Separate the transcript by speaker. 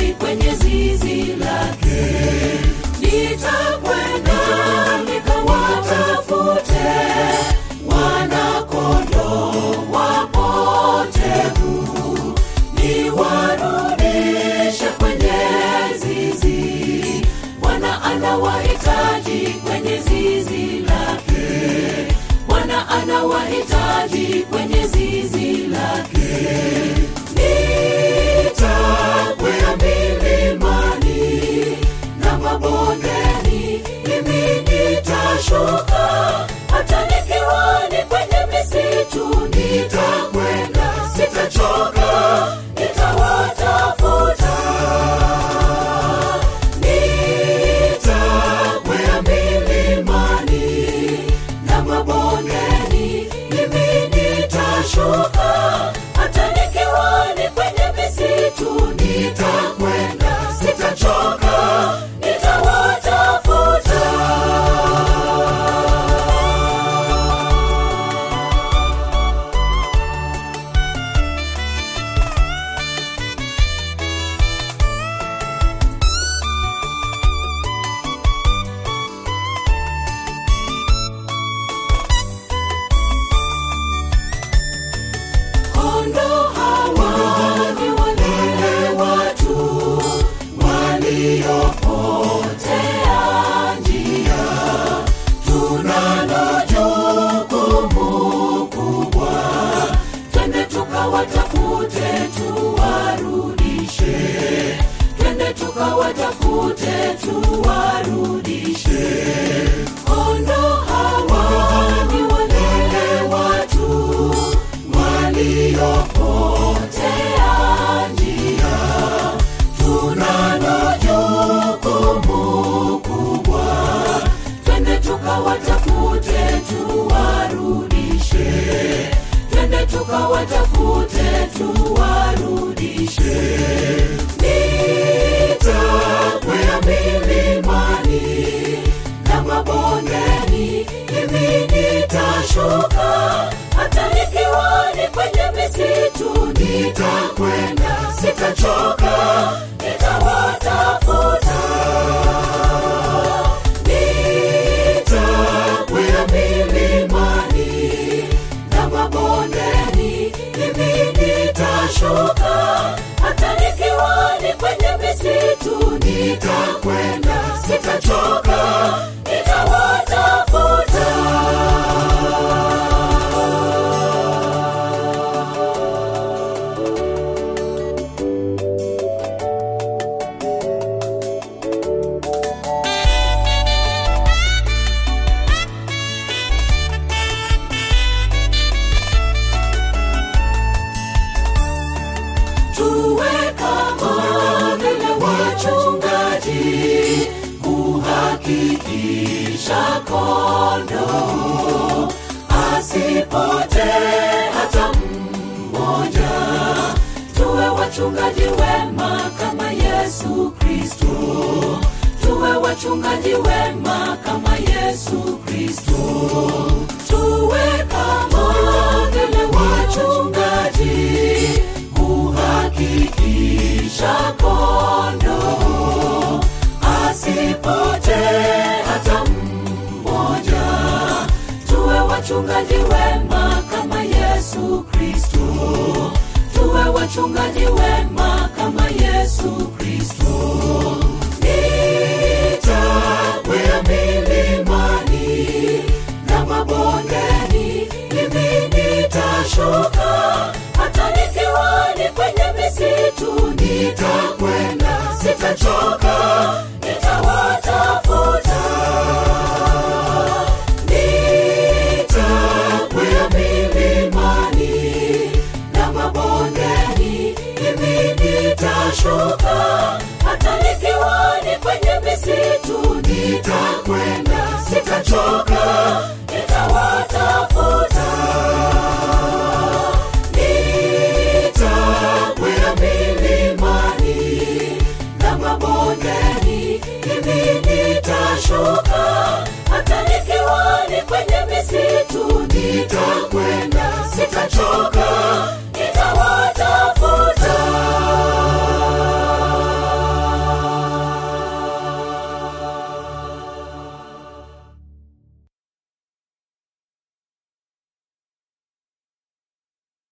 Speaker 1: wahitaji kwenye zizi lake nitakwenda nikawatafute wanakondo wapotevu niwarudishe kwenye zizi bwana anawahitaji kwenye zizi lake bwana anawahitaji kwenye zizi lake nitakwea milimani na mabondeni mimi nitashuka hata nikiwa ni kwenye misitu nitakwenda sitachoka nitawatafuta nitakwea milimani na mabondeni mimi nitashuka hata nikiwa ni kwenye misitu nitakwenda sitachoka nitawatafuta kondo hawa ni wale watu waliopotea njia tunalo jukumu kubwa twende tukawatafute tuwarudishe twende tukawatafute tuwarudishe kondo hawa ni wale watu waliopotea njia tunalo jukumu kubwa twende tukawatafute tuwarudishe twende tukawatafute tuwarudishe nitakwea milimani na mabondeni mimi nitashuka hata nikiwa ni kwenye misitu nitakwenda sitachoka nitawatafuta nitakwea milimani na mabondeni mimi nitashuka hata nikiwa ni kwenye misitu nitakwenda sitachoka nitawatafuta tuwe kama vile wachungaji kuhakikisha kondo asipote hata mmoja tuwe wachungaji wema kama yesu kristo tuwe wachungaji wema kama yesu kristo tuwe kama vile wachungaji kuhakikisha kondo asipote hata mmoja tuwe wachungaji wema kama yesu kristo tuwe wachungaji wema kama yesu kristo